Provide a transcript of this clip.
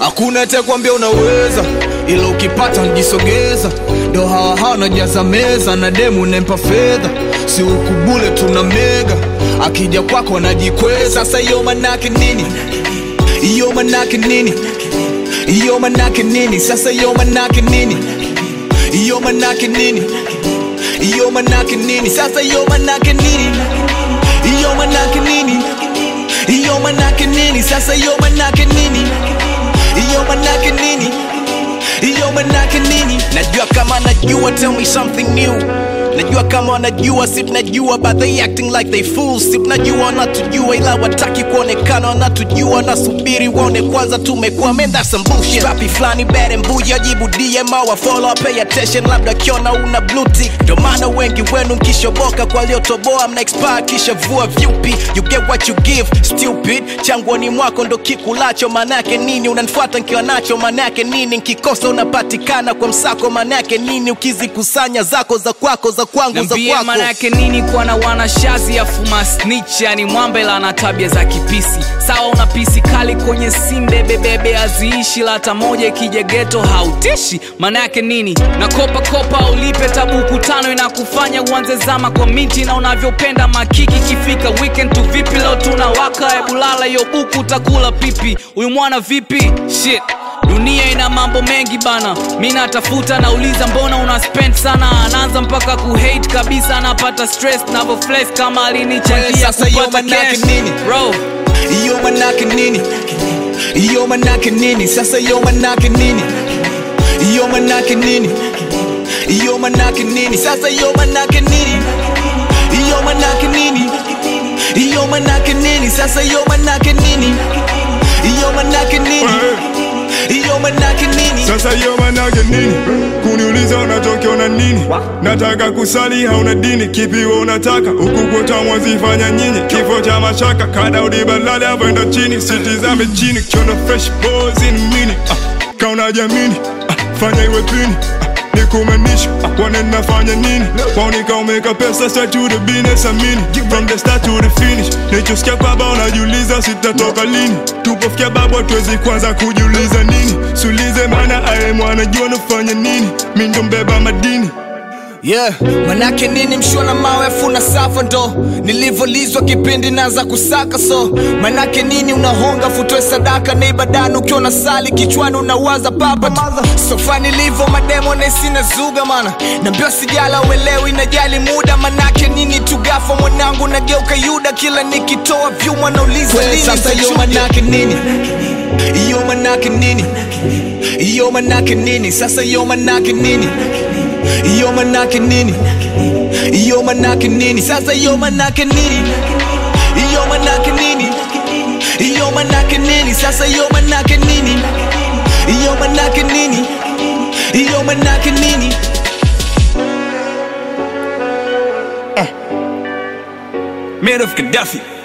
hakuna atakwambia unaweza ila ukipata njisogeza ndo hawa hawa najaza meza na demu nempa fedha si ukubule tuna mega akija kwako anajikweza sasa hiyo manake nini hiyo manake nini hiyo manake nini sasa hiyo manake nini hiyo manake nini hiyo manake nini sasa hiyo manake nini hiyo manake nini hiyo manake nini sasa hiyo manake nini hiyo manake nini hiyo manake nini najua kama najua tell me something new najua kama wanajua si tunajua but they acting like they fools si tunajua wanatujua ila wataki kuonekana wanatujua wanasubiri waone kwanza tumekuwa man that's some bullshit rapi flani bere mbuya jibu dm au follow pay attention labda kiona una blue tick ndio maana wengi wenu mkishoboka kwa waliotoboa mna expire kisha vua vyupi you get what you give stupid changwani mwako ndo kikulacho manake nini unanifuata nkiwa nacho manake nini nkikosa unapatikana kwa msako manake nini ukizikusanya zako za kwako za kwangu za Niambie kwako maana yake nini kuwa na wanashazi afuma snitch yani mwambela na tabia za kipisi sawa una pisi kali kwenye simbe bebebe aziishi lata moja ikija geto hautishi maana yake nini na kopa kopa ulipe tabuku tano inakufanya uanze zama kwa miti na unavyopenda makiki kifika weekend tu vipi leo tunawaka ebulala hiyo buku utakula pipi huyu mwana vipi shit dunia ina mambo mengi bana mi natafuta nauliza mbona una spend sana anaanza mpaka kuhate kabisa anapata stress navofles kama alinichangia Sasa hiyo kupata manake cash. nini? Bro, hiyo manake nini hiyo manake nini sasa hiyo manake nini hiyo manake nini hiyo manake nini sasa hiyo manake nini hiyo manake nini hiyo manake nini sasa hiyo manake nini hiyo manake nini hiyo manake nini Sasa hiyo manake nini? Kuniuliza unachokiona nini? Nataka kusali hauna dini, kipi wewe unataka? Huku kwetu mwazifanya nyinyi, kifo cha mashaka, kada udibalali avoenda chini, sitizame chini, kiona fresh boys in mini. Ah, kauna jamini, ah, fanya iwe pini. Ah, nikumanisha ah, wane nafanya nini? Waonika umeka pesa straight to the business amini, from the start to the finish. Nichosikia kwamba unajiuliza sitatoka lini, tupofikia babu hatuwezi kwanza kujiuliza nini. Sulize maana aye mwanajua nafanya nini, mi ndo mbeba madini yeah manake nini mshona mawe afuna safa ndo nilivyolizwa kipindi naanza kusaka so manake nini unahonga futoe sadaka na ibadani ukiwa na sali kichwani unawaza papa sofa nilivyo mademo nesina zuga mana nambio sijala uelewi najali muda manake nini tugafa mwanangu nageuka yuda kila nikitoa vyuma nauliza lini sasa hiyo nitachuja. manake nini hiyo manake nini hiyo manake nini sasa hiyo manake nini hiyo manake nini hiyo manake nini sasa hiyo manake nini hiyo manake nini hiyo manake nini sasa hiyo manake nini hiyo manake nini hiyo manake nini Man of Gaddafi